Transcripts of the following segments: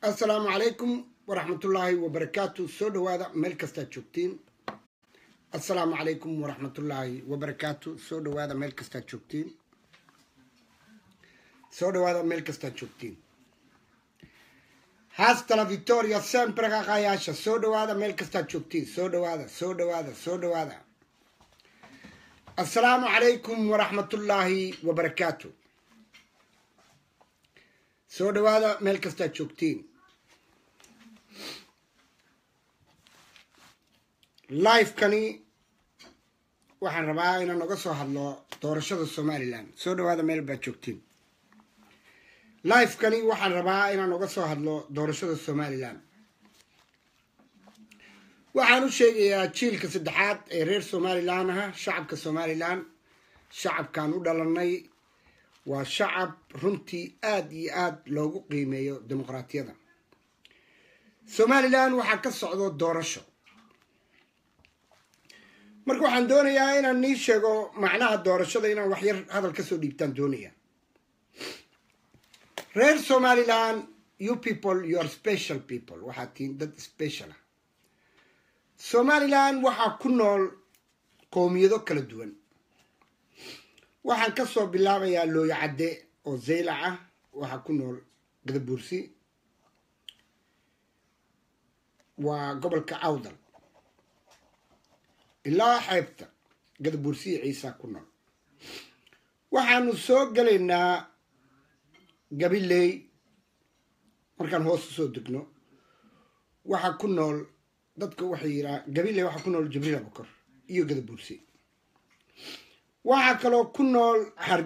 assalaamu calaykum waraxmatullaahi wabarakaatu soo dhawaada meel kastaad joogtiin assalaamu calaykum waraxmatullaahi wabarakaatu soo dhawaada meel kastaad joogtiin soo dhawaada meel kastaad joogtiin haastala victoria sempre qaqayaasha soo dhawaada meel kastaad joogtiin soo dhawaada soo dhawaada soo dhawaada assalaamu calaykum waraxmatullaahi wabarakaatu soo dhawaada meel kastaad joogtiin lifekani waxaan rabaa inaan noga soo hadlo doorashada somalilan soo dhawaada meel baad joogtiin lifekani waxaan rabaa inaan noga soo hadlo doorashada somalilan waxaan u sheegayaa jiilka saddexaad ee reer somalilan aha shacabka somalilan shacabkaan u dhalanay waa shacab runtii aada iyo aada loogu qiimeeyo dimuqraatiyada somalilan waxaa ka socdo doorasho marka waxaan doonayaa inaan nii sheego macnaha doorashada inaan waxyar hadal kasoo dhiibtaan doonaya reer somalilan you people you are special people waxaad tihiin dad special ah somalilan waxaa ku nool qowmiyado kala duwan waxaan kasoo bilaabayaa looyo cadde oo zaylac ah waxaa ku nool gadabuursi waa gobolka awdal ilaa xeebta gadabuursi iyo ciisaa ku nool waxaanu soo gelaynaa gabiley markaan hoos usoo degno waxaa ku nool dadka waxay yiraa gabiley waxaa ku nool jibriil abukor iyo gadabuursi waxaa kaloo ku nool har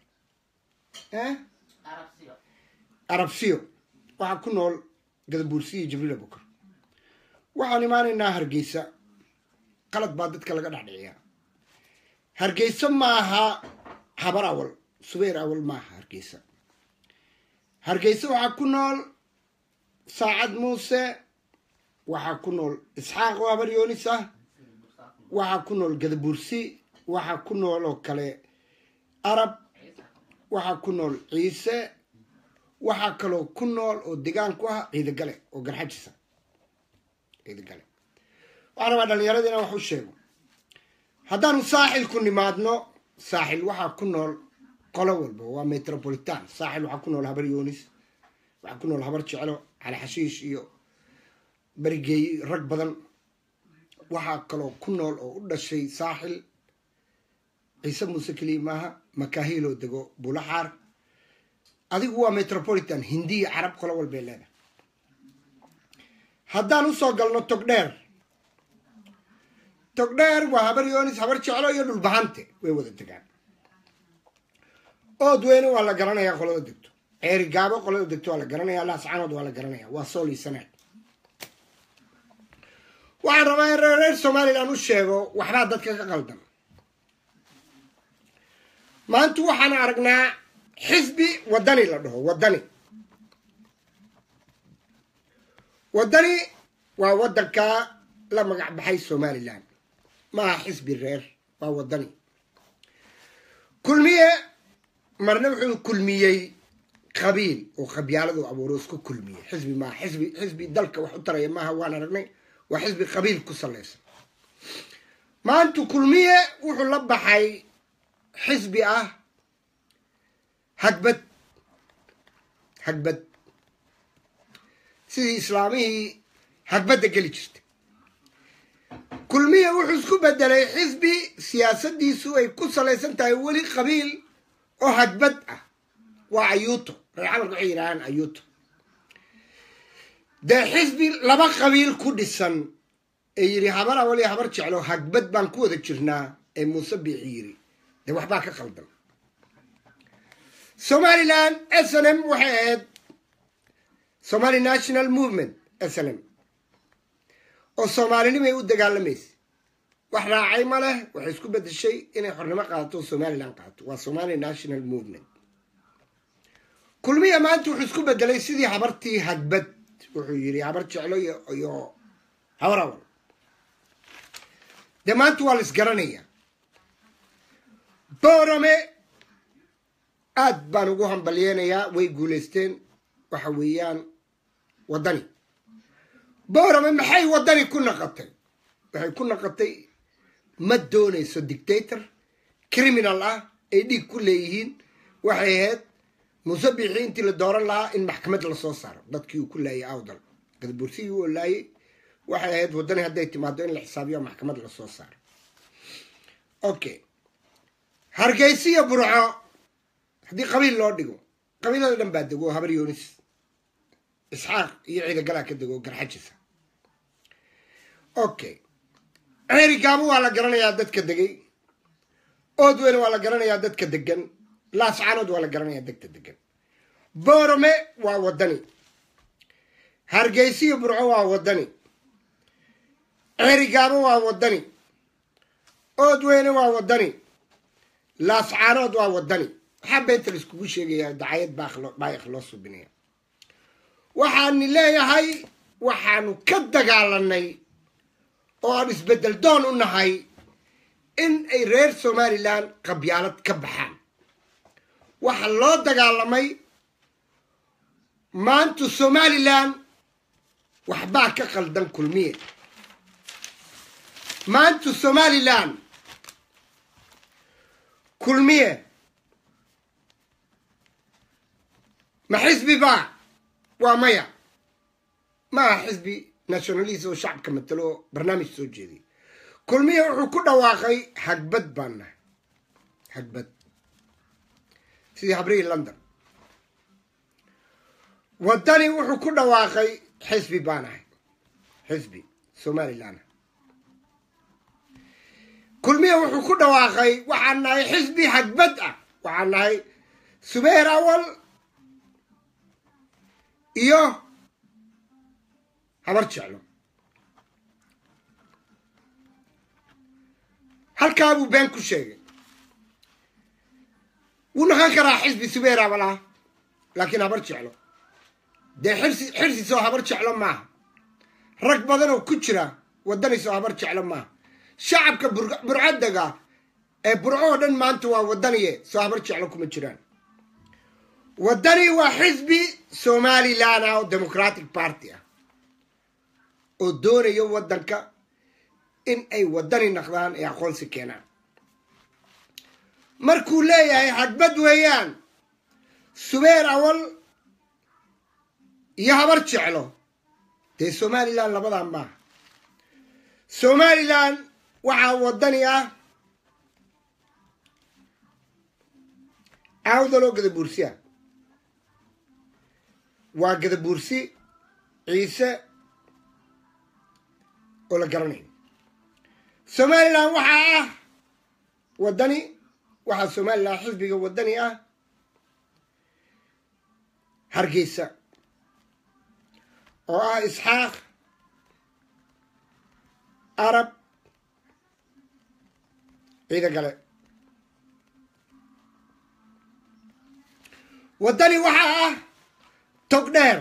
arabsiyo waxaa ku nool gadabuursi iyo jibriil abukor waxaan imaanaynaa hargeysa qalad baa dadka laga dhexdhiciyaa hargeysa maaha habar awal subayr awal maaha hargeysa hargeysa waxaa ku nool saacad muuse waxaa ku nool isxaaq oo habar yoonis ah waxaa ku nool gadabuursi waxaa ku nool oo kale arab waxaa ku nool ciise waxaa kaloo ku nool oo degaan ku ah ciidagale oo garxajisa ciidagale waxaan rabaa dhalinyarada inaan wax u sheego haddaanu saaxil ku nimaadno saaxil waxaa ku nool qolo walba waa metropolitan saaxil waxaa ku nool habar yoonis waxaa ku nool habar jeclo cali xashiish iyo berigeey rag badan waxaa kaloo ku nool oo u dhashay saaxil ciise muuse keliya maaha makaahiloo dego bulaxaar adigu waa metropolitan hindiya carab qolo walbay leedahay haddaan usoo galno togdheer togdheer waa habar yoonis habar jeclo iyo dhulbahante way wada degaan ood weyne waa la garanayaa qolada degto ceeri gaabo qolada degto waa la garanaya laascanood waa la garanaya waa sool iyo sanaad waxaan rabaa in reer somalilan u sheego waxbaa dadka ka qaldan maanta waxaan aragnaa xisbi wadani la dhaho wadani wadani waa waddanka la magac baxay somalilan maaha xisbi reer waa wadani kulmiye marna wuxuu kulmiyey qabiil oo qabyaaladu abuuro isku kulmiyey xisbi maaha xisbi xisbi dalka wax u taraya maaha waan aragnay waa xisbi qabiil ku salaysan maanta kulmiye wuxuu la baxay xisbi ah hagbad hagbad sidii islaamihii hagbadda geli jirtay kulmiye wuxuu isku bedelay xisbi siyaasadiisu ay ku salaysan tahay weli qabiil oo hagbad ah waa ayuuto reer camalka waxay yidhahaan ayuuto dee xisbi laba qabiil ku dhisan ee yidhi habar awal iyo habar jeclo hagbad baan ku wada jirnaa ee muuse biixi yidhi dee waxbaa ka qaldan somalilan s n m waxay ahayd somali national movement s n m oo soomaalinimay u dagaalamaysa wax raacay ma leh waxay isku bedeshay inay xornimo qaadato somalilan qaadato waa somali national movement kulmiya maanta wuxuu isku bedelay sidii habartii hagbad wuxuu yidhi habar jeclo iyo habar awal dee maanta waa la isgaranaya boorame aad baan ugu hambalyeynayaa way guulaysteen waxa weeyaan waddani boorame maxay waddani ku naqotay waxay ku naqotay ma doonayso dictator criminal ah ay dhiig ku leeyihiin waxay ahayd musabixii intii la dooran lahaa in maxkamad lasoo saaro dadkii uu ku laayay awdal gadabursigii uu laayay waxay ahayd waddani hadday timaado in la xisaabiyo maxkamad lasoo saaro okay hargeysiyo burco haddii qabiil loo dhigo qabiilada dhan baa dego habar yoonis isxaaq iyo ciidagalaa ka dego garxajisa okay ceeri gaabo waa la garanayaa dadka degay oodweyne waa la garanayaa dadka degan laascaanood waa la garanayaa dadka degan boorame waa waddani hargeysiyo burco waa waddani ceeri gaabo waa waddani oodweyne waa waddani laascaanood waa waddani waxaa beenta la iskugu sheegayaa dacayad baayaq loo subinaya waxaani leeyahay waxaanu ka dagaalanay oo aan isbeddel doon u nahay in ay reer somalilan qabyaalad ka baxaan waxaa loo dagaalamay maanta somalilan waxbaa ka qaldan kulmiye maanta somalilan kulmiye ma xisbi baa waa maya ma aha xisbi nationalist oo shacabka matalo oo barnaamij soo jeediy kulmiye wuxuu ku dhawaaqay hagbad baan nahay hagbad sidii habrihii london waddani wuxuu ku dhawaaqay xisbi baa nahay xisbi somalilan kulmiye wuxuu ku dhawaaqay waxaan nahay xisbi hagbad ah waxaan nahay subeer awal iyo habar jeclo halkaa buu been ku sheegay wuu naqan karaa xisbi subeer awal ah laakiin habar jeclo dee xirsi xirsiisoo habar jeclo maaha rag badan oo ku jira waddaniisoo habar jeclo maaha shacabka burcadega ee burco oo dhan maanta waa waddaniye soo habar jeclo kuma jiraan waddani waa xisbi somalilan ah oo democratic party ah oo doonayo waddanka in ay waddani naqdaan ee aqoonsi keenaan markuu leeyahay hagbad weeyaan subeer awal iyo habar jeclo dee somalilan labadaa maaha somalilan waxaa waddani ah aawdaloo gadabuursiya waa gadabuursi ciise oo la garanayo somalilan waxaa ah waddani waxaa somalilan xisbiga waddani ah hargeysa oo ah isxaaq arab ciida gale waddani waxaa ah tog dheer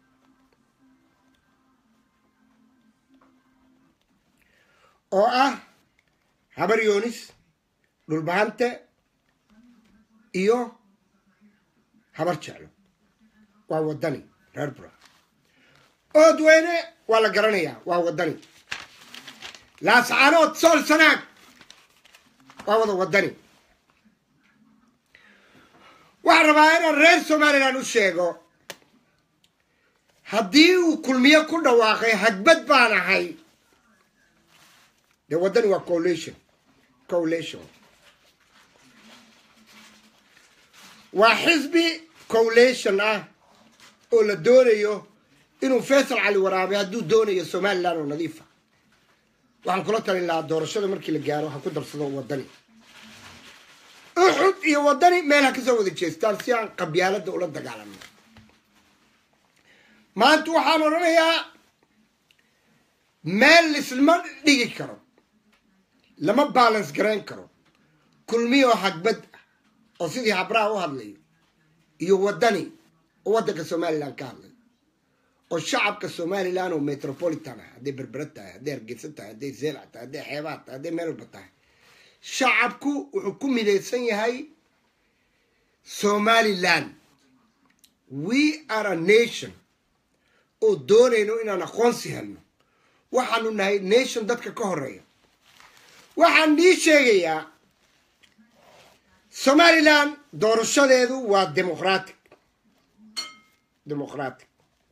oo ah habar yoonis dhulbahante iyo habar jeclo waa waddani reer bura oodweyne waa la garanayaa waa waddani laascaanood sool sanaag waa wada waddani waxaan rabaa inaan reer somalilan u sheego haddii uu kulmiye ku dhawaaqay hagbad baan ahay dee waddani waa coalition coalition waa xisbi coalition ah oo la doonayo inuu faysal cali waraabe hadduu doonayo somalilan oo nadiifa waxaan kula talin lahaa doorashada markii la gaaro ha ku darsado waddani uxud iyo waddani meel ha kasoo wada jeestaan si aan qabyaalada ula dagaalano maanta waxaan odhanayaa meel lislama dhigi karo lama balance garayn karo kulmiyoo hagbad ah oo sidii habraha u hadlayo iyo waddani oo waddanka somalilan ka hadlayo oo shacabka somalilan oo metropolitan ah hadday berbera tahay hadday hargeysa tahay hadday zeelac tahay hadday xeebaad tahay hadday meel walba tahay shacabku wuxuu ku midaysan yahay somalilan we are a nation oo doonayno inaan aqoonsi helno waxaanu nahay nation dadka ka horeeya waxaan nii sheegayaa somalilan doorashadeedu waa demoqratic demoqratic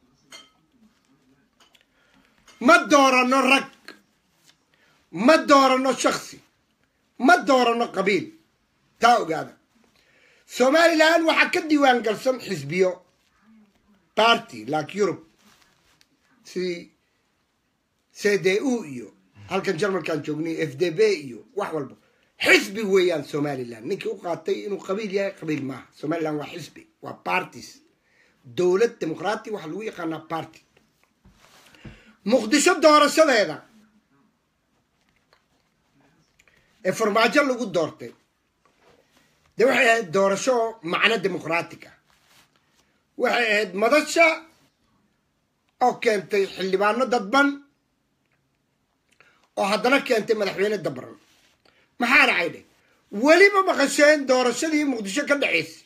ma doorano rag ma doorano shaksi ma doorano qabiil taa ogaada somalilan waxaa ka diiwaan galsan xisbiyo party like europe sidii c d u iyo halkan jarmalkan joognay f d b iyo wax walba xisbi weeyaan somalilan ninkii u qaatay inuu qabiil yahay qabiil maaha somalilan waa xisbi waa parties dowlad demoqraati waxaa lagu yaqaanaa party muqdisho doorashadeeda ee farmaajo lagu doortay dee waxay ahayd doorasho macno demoqraatic ah waxay ahayd madasha oo keentay xildhibaano dadban oo haddana keentay madaxweyne dabran maxaa dhacay dheh weliba maqasheen doorashadii muqdisho ka dhacaysay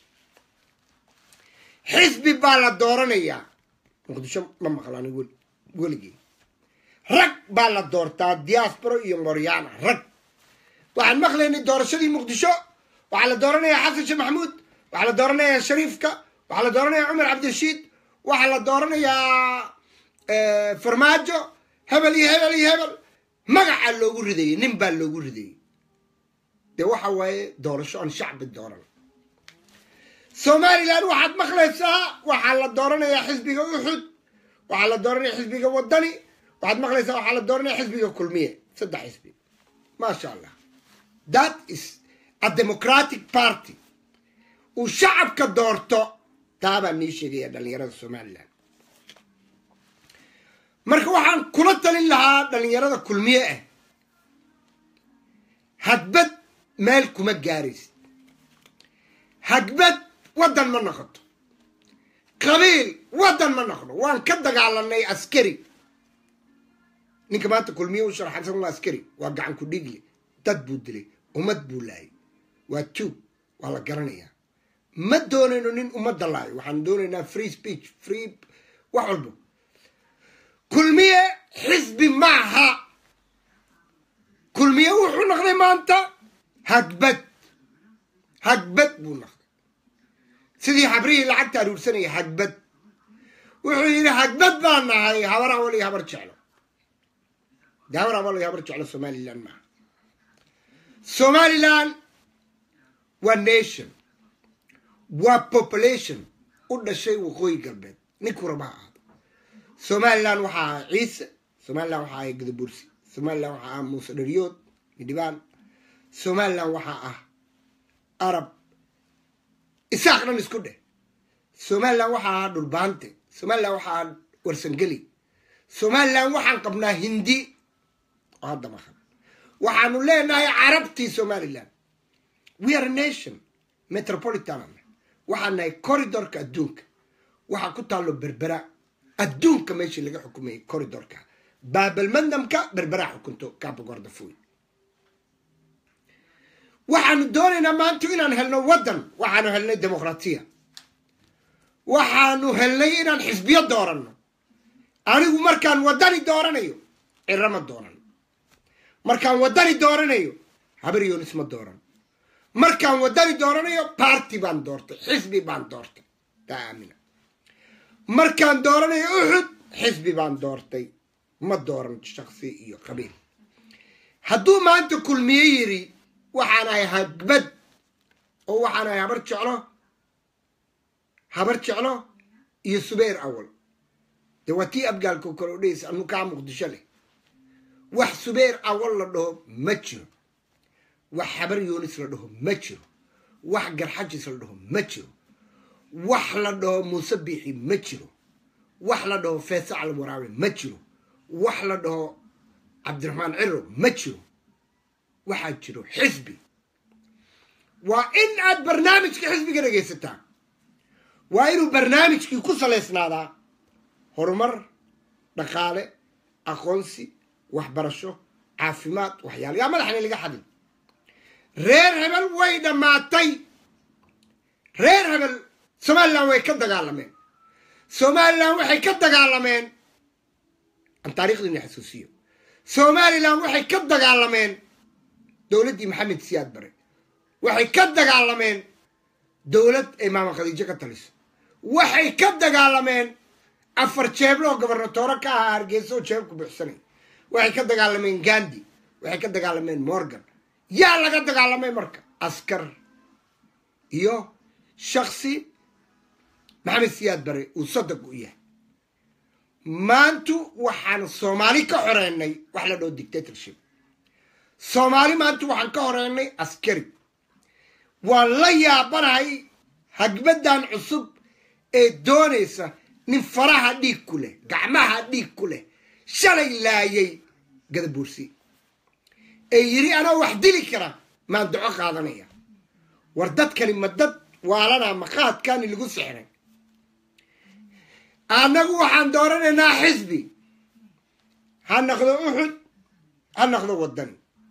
xisbi baa la dooranayaa muqdisho ma maqlaan weligii rag baa la doortaa diasporo iyo moryaana rag waxaan maqlaynay doorashadii muqdisho waxaa la dooranayaa xasan sheekh maxamuud waxaa la dooranayaa shariifka waxaa la dooranayaa cumar cabdirashiid waxaa la dooranayaa farmaajo hebel iyo hebel iyo hebel magacaa loogu ridayay nin baa loogu ridayay dee waxa waaye doorasho aan shacbi dooran somalilan waxaad maqlaysaa waxaa la dooranayaa xisbiga uxud waxaa la dooranaya xisbiga wadani waxaad maqlaysaa waxaa la dooranaya xisbiga kulmiye saddex xisbi maasha allah that is a democratic party uu shacabka doorto taabaa nii sheegaya dhalinyarada somalilan marka waxaan kula talin lahaa dhalinyarada kulmiye ah hagbad meel kuma gaaraysid hagbad waddan ma noqoto qabiil waddan ma noqdo waan ka dagaalanay askari ninka maanta kulmiye u sharaxaysan waa askari waa gacan ku dhiigle dad buu dilay ummad buu laayay waa tuug waa la garanayaa ma doonayno nin ummadda laayo waxaan doonaynaa free speech free wax walba kulmiye xisbi maaha kulmiye wuxuu noqday maanta hagbad hagbad buu noqday sidii xabrihii lacagta aruursanaya hagbad wuxuu yidhi hagbad baan nahay habar awal iyo habar jeclo de habar awal iyo habar jeclo somalilan maaha somalilan waa nation waa population u dhashay waqooyi galbeed ninkuu raba ha ahaado somalilan waxaa ahaa ciise somalilan waxaa ahay gadabursi somalilan waxaa ah muuse dhariyood midhibaan somalilan waxaa ah arab isaaq dhan isku dheh somalilan waxaa ahaa dhulbaante somalilan waxaa ahaa warsangeli somalilan waxaan qabnaa hindi oo hadda maqan waxaanu leenahay carabtii somalilan we are a nation metropolitan waxaan nahay corridorka adduunka waxaa ku taallo berbera adduunka meeshii laga xukumayay corridorka baabalmandamka berberaa xukunto kabagordafoy waxaanu doonaynaa maanta inaan helno waddan waxaanu helnay demoqratiya waxaanu helnay inaan xisbiyo dooranno anigu markaan waddani dooranayo ciro ma dooran markaan waddani dooranayo habar yoonis ma dooran markaan waddani dooranayo barty baan doortay xisbi baan doortay taa aamina markaan dooranayo uxud xisbi baan doortay ma dooran shaksi iyo qabiil hadduu maanta kulmiye yiri waxaan ahay hagbad oo waxaan ahay habar jeclo habar jeclo iyo subayr awal dee waa tii abgaalka kale o dhehaysa anu kaa muqdisho leh wax subayr awal la dhaho ma jiro wax habar yoonis la dhaho ma jiro wax garxajis la dhaho ma jiro wax la dhaho muuse biixi ma jiro wax la dhaho feesacal waraabe ma jiro wax la dhaho cabdiraxmaan ciro ma jiro waxaa jiro xisbi waa in aad barnaamijka xisbiga dhegaysataa waa inuu barnaamijkii ku salaysnaadaa horumar dhaqaale aqoonsi waxbarasho caafimaad waxyaala yaa madaxna laga xadin reer hebel way dhammaatay reer hebel somalilan way ka dagaalameen somalilan waxay ka dagaalameen aan taarikhdiina xasuusiyo somalilan waxay ka dagaalameen dowladdii maxamed siyaad bare waxay ka dagaalameen dowlad ay maama khadiijo ka taliso waxay ka dagaalameen afar jeeblo oo gobernatoore ka ahaa hargeysa oo jeeb ku buuxsanay waxay ka dagaalameen gandi waxay ka dagaalameen morgan yaa laga dagaalamay marka askar iyo shaksi maxamed siyaad bare uu sadag u yahay maantu waxaan soomaali ka xoreynay wax la dhao dictatorship soomaali maanta waxaan ka horeynay askari waan la yaabanahay hagbadan cusub ee doonaysa nin faraha dhiig ku leh gacmaha dhiig ku leh shalay laayay gadabuursi ee yidhi anaa wax dili kara maan duco qaadanaya war dadkani ma dad waalanaa maqaadkani lagu sixray annagu waxaan dooranaynaa xisbi ha naqdo uxud ha naqdo wadani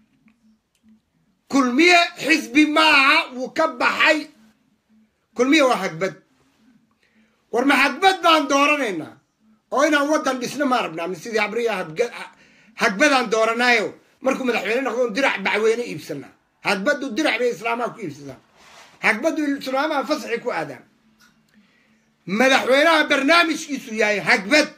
kulmiye xisbi maaha wuu ka baxay kulmiye waa hagbad war ma hagbad baan dooranaynaa oo inaan waddan dhisno maa rabnaa mi sidii abriya hagbadaan dooranaayo markuu madaxweyne noqdo dirac bacweyne iibsanaa hagbaddu dirac bay islaamaha ku iibsadaan hagbaddu islaamaha fasaxi ku aadaan madaxweynaha barnaamijkiisu yahay hagbad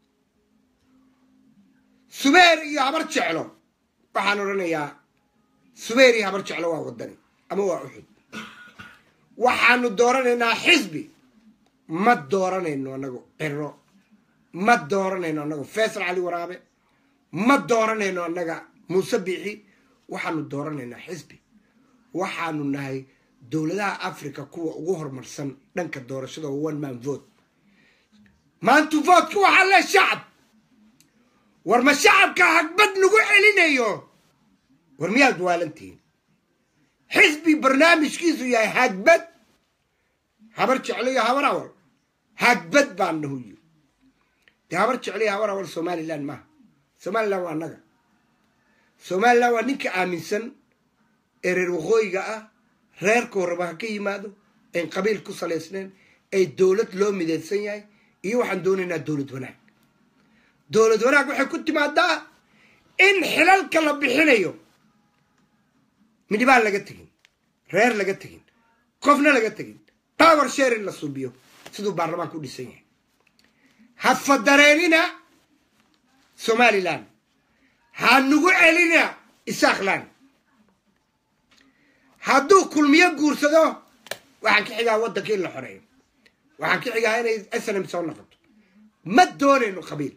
subeer iyo habar jeclo waxaan odhanayaa subeer iyo habar jeclo waa wadani ama waa uxud waxaanu dooranaynaa xisbi ma dooranayno annago ciro ma dooranayno annago faysal cali waraabe ma dooranayno annaga muuse biixi waxaanu dooranaynaa xisbi waxaanu nahay dowladaha africa kuwa ugu horumarsan dhanka doorashada oo one man vote maantu voodka waxaa le shacab war ma shacabka hagbad lagu celinayo war miyaad waalantihiin xisbi barnaamijkiisu yahay hagbad habar jecliyo habar awal hagbad baan nahuyo dee habar jecliyo habar awal somalilan maaha somalilan waa annaga somalilan waa ninka aaminsan ee reer waqooyiga ah reerka horaba ha ka yimaado ayn qabiil ku salaysnayn ay dowlad loo midaysan yahay iyo waxaan doonaynaa dowlad wanaag dowlad wanaag waxay ku timaadaa in xilalka la bixinayo midhibaan laga tegin reer laga tegin qofna laga tegin power share in la suubiyo siduu baarlamaanka u dhisan yahay ha fadareenina somalilan ha nugu celina isaaklan hadduu kulmiyo guursado waxaan ka xigaa waddanka in la xoreeyo waxaan ka xigaa inay snm soo noqoto ma doonayno qabiil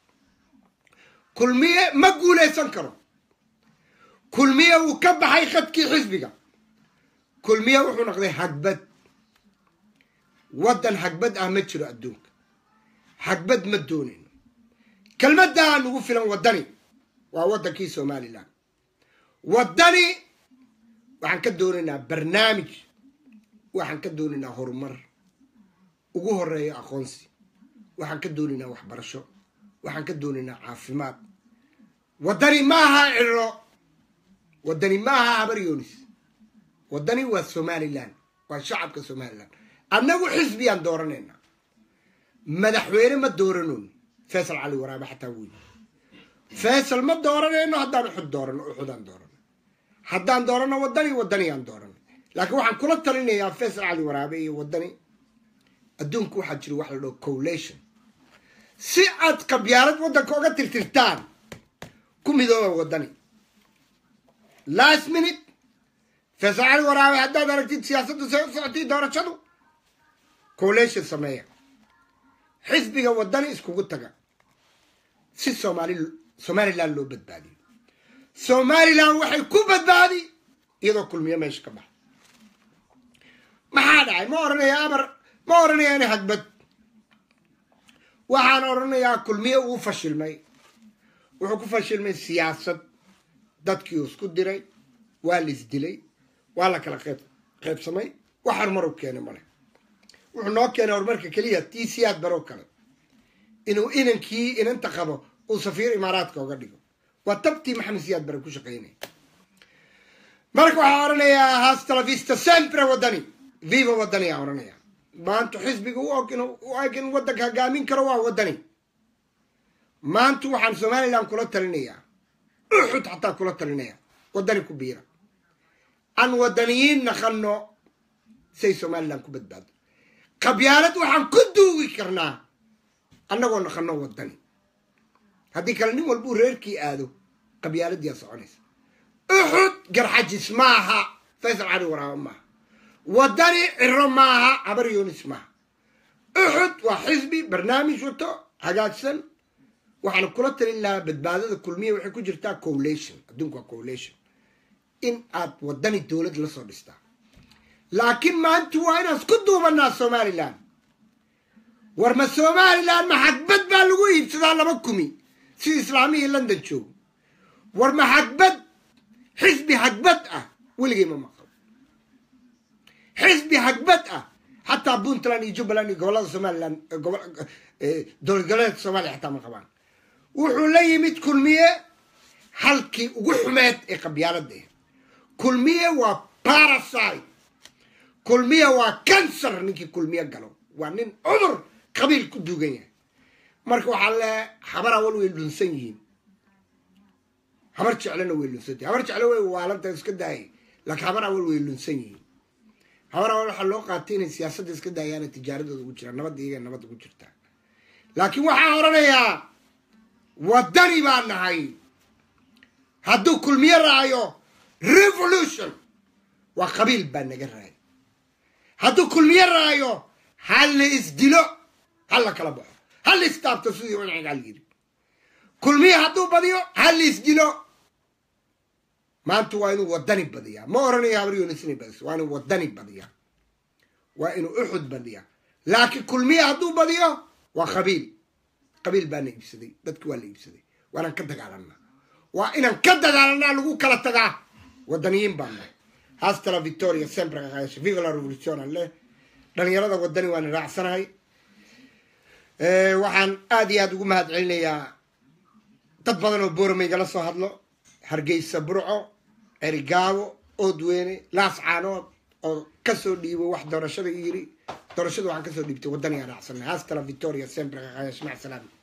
kulmiye ma guulaysan karo kulmiye wuu ka baxay khadkii xisbiga kulmiye wuxuu noqday hagbad waddan hagbad ah ma jiro adduunka hagbad ma doonayno kelmaddaa nugu filan waddani waa waddankii somalilan waddani waxaan ka doonaynaa barnaamij waxaan ka doonaynaa horumar ugu horeeya aqoonsi waxaan ka doonaynaa waxbarasho waxaan ka doonaynaa caafimaad waddani maaha ciro waddani maaha habar yoonis waddani waa somalilan waa shacabka somalilan annagu xisbiyaan dooranaynaa madaxweyne ma dooranoono faysal cali waraabe xataa wey faysal ma dooranayno haddaan uxud doorano uxudaan doorano haddaan doorano waddani waddaniyaan doorano laakiin waxaan kula talinayaa faysal cali waraabe iyo waddani adduunku waxaa jira wax la dhaho collation si aad qabyaalad waddanka oga tirtirtaan ku midooba waddani last minute faysal cali waraabe haddaad aragtid siyaasaddu say u socotay doorashadu collation sameeya xisbiga waddani iskugu taga si somaali somalilan loo badbaadiyo somalilan waxay ku badbaadi iyadoo kulmiyo meesha ka baxa maxaa dhacay ma oranaya amar ma oranaya ina hagbad waxaan oranayaa kulmiyo uu fashilmay wuxuu ku fashilmay siyaasad dadkii isku diray waa la isdilay waa la kala qeyb qaybsamay wax horumar u keenay male wuxuu noo keenay horumarka keliya tii siyaad baroo kale inuu inankii inanta qabo uu safiir imaaraadka oga dhigo waa tabtii maxamed siyaad bare ku shaqaynaya marka waxaa oranayaa hasta la vista sempre waddani viva waddani aa oranaya maanta xisbiga u og u eg in waddanka hogaamin karo waa waddani maanta waxaan somalilan kula talinayaa uxud xataa kula talinaya waddani ku biira aan waddaniyiin naqano say somalilan ku badbaado qabyaalad waxaan ku duugi karnaa annagoo naqano waddani haddii kale nin walbuu reerkii aado qabyaaladiyaa soconaysa uxud garxajis maaha faysal cali waraabo maaha waddani ciro maaha habar yunis maaha uxud waa xisbi barnaamij wato hagaagsan waxaan kula talin lahaa badbaadada kulmiya waxay ku jirtaa collation adduunku waa collation in aad waddani dowlad la soo dhistaa laakiin maanta waa inaan isku duubanaa somalilan war ma somalilan ma xagbad baa lagu iibsadaa laba kumi sida islaamihii london joogo war ma xagbad xisbi hagbad ah weligay ma maqal xisbi hagbad ah xataa puntland iyo jubbaland iyo gobolada somalilan dowlad goboleedka soomaaliya xataa ma qabaan wuxuu la yimid kulmiye halkii ugu xumeed ee qabyaalada kulmiye waa parasite kulmiye waa cancer ninkii kulmiye galo waa nin cudur qabiil ku duugan yahay marka waxaa le habar awal way lunsan yihiin habar jeclena way lunsanta habar jeclo way waalanta iska daayay laakiin habar awal way lunsan yihiin habar awal waxaa loo qaatay inay siyaasadda iska daayaana tijaaradooda ugu jiraan nabadda iyaga nabad ugu jirtaa laakiin waxaa oranayaa waddani baa nahay hadduu kulmiye raayo revolution waa qabiil baa naga raay hadduu kulmiye raayo hala isdilo hala kala baxo hala istaabto sidii uncigaal yiri kulmiye hadduu badiyo hala isdilo maanta waa inuu waddani badiyaa ma oranayo habaryoonisina badiso waa inuu waddani badiyaa waa inuu uxud badiyaa laakiin kulmiye hadduu badiyo waa qabiil qabiil baana iibsaday dadki waa la iibsaday waanaan ka dagaalanaa waa inaan ka dagaalanaa lagu kala tagaa waddaniyiin baan nahay hastala victoria sempre kaqaayasho viva la revolution aan leh dhalinyarada waddani waana raacsanahay waxaan aada iyo aada ugu mahad celinayaa dad badan oo boorama igala soo hadlo hargeysa burco erigaabo oodweyne laas caanood oo kasoo dhiibo wax doorashada yiri doorashada waxaan kasoo dhiibtay waddanigaan raacsanay hastala victoria sempre kaqaayash mac salaam